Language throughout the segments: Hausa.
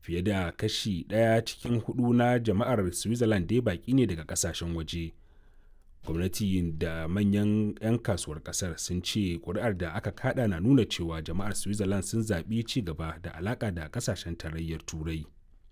fiye da kashi ɗaya cikin hudu na jama'ar switzerland dai baki ne daga kasashen waje gwamnati da manyan 'yan kasuwar kasar sun ce kuri'ar da aka kada na nuna cewa jama'ar switzerland sun zaɓi ci gaba da alaƙa da kasashen tarayyar turai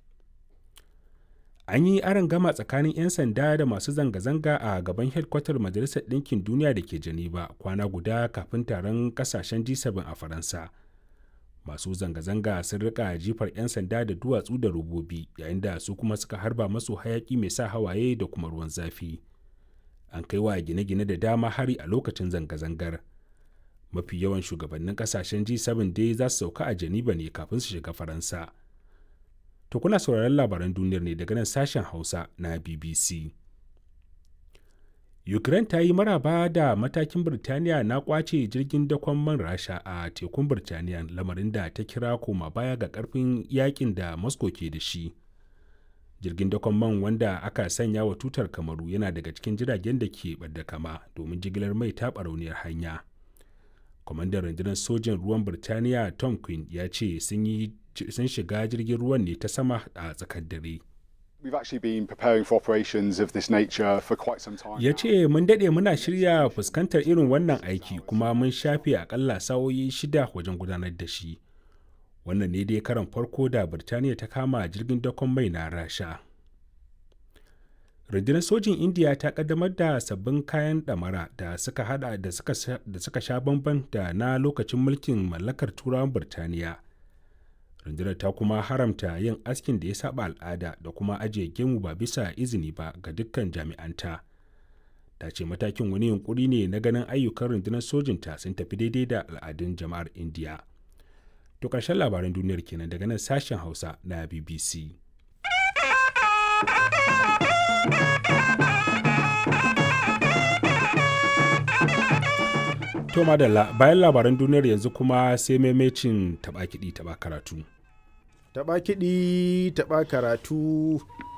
an yi aron gama tsakanin 'yan sanda da masu zanga-zanga a gaban hedkwatar majalisar ɗinkin duniya da ke geneva kwana guda kafin taron kasashen g7 a faransa masu zanga-zanga sun rika jifar 'yan sanda da duwatsu da robobi yayin da su kuma suka harba masu hayaki mai sa hawaye da kuma ruwan zafi an kai wa gine-gine da dama hari a lokacin zanga-zangar mafi yawan shugabannin kasashen g7 dai za su sauka a geneva ne kafin su shiga faransa to kuna sauraron labaran duniyar ne daga nan sashen hausa na bbc ukraine ta yi maraba da matakin birtaniya na kwace jirgin dakon man rasha a tekun birtaniya lamarin da ta kira koma baya ga karfin yakin da moscow ke da shi jirgin dakon man wanda aka sanya wa tutar kamaru yana daga cikin jiragen da ke ɓadda kama domin jigilar mai ta barauniyar hanya kwamandan rundunar sojin ruwan birtaniya tom quinn ya ce sun shiga jirgin ruwan ne ta sama a tsakar dare We've actually been preparing for operations of this nature for quite some time. ya ce mun daɗe muna shirya fuskantar irin wannan aiki kuma mun shafe akalla sa'o'i shida wajen gudanar da shi wannan ne dai karan farko da birtaniya ta kama jirgin dakon mai na rasha rundunar sojin indiya ta kaddamar da sabbin kayan ɗamara da suka hada da suka sha bamban da na lokacin mulkin mallakar turawan birtaniya rundunar ta kuma haramta yin askin da ya saba al'ada da kuma ajiye gemu ba bisa izini ba ga dukkan jami'anta ta ce matakin wani yunkuri ne na ganin ayyukan rundunar sojinta sun tafi daidai da al'adun jama'ar indiya to ƙarshen labaran duniyar kenan daga nan sashen hausa na bbc To madalla bayan labaran duniyar yanzu kuma sai maimacin taɓa kiɗi taɓa karatu. Taɓa kiɗi taɓa karatu